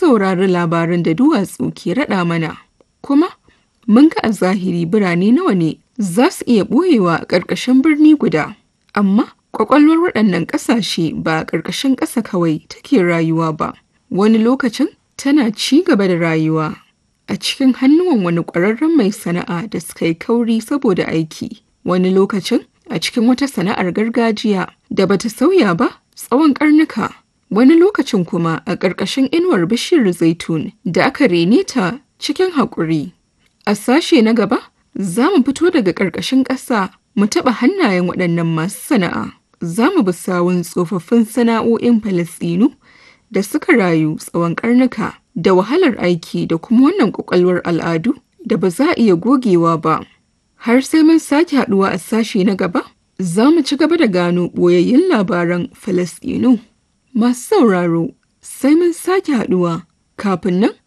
saurari labaran da duwatsu ke raɗa mana, kuma mun ga a zahiri birane nawa ne za su iya ɓoyewa a ƙarƙashin birni guda. Amma ƙwaƙwalwar waɗannan ƙasashe ba a ƙarƙashin ƙasa kawai take rayuwa ba. Wani lokacin tana ci gaba da rayuwa a cikin hannuwan wani ƙwararren mai sana'a da suka yi kauri saboda aiki. Wani lokacin a cikin wata sana'ar gargajiya da bata sauya ba tsawon ƙarnuka. Wani lokacin kuma a ƙarƙashin inuwar bishiyar zaitun da aka rene ta cikin haƙuri. A sashe na gaba, za mu fito daga ƙarƙashin ƙasa mu taɓa hannayen waɗannan masu sana'a. Za mu bi sawun tsofaffin sana'o'in Falasɗinu da suka rayu tsawon ƙarnuka da wahalar aiki da kuma wannan ƙwaƙwalwar al'adu da ba za a iya gogewa ba. Har sai mun sake haɗuwa a sashe na gaba, za mu ci gaba da gano ɓoyayyun labaran Falasɗinu. Masu sauraro, sai mun sake haɗuwa kafin nan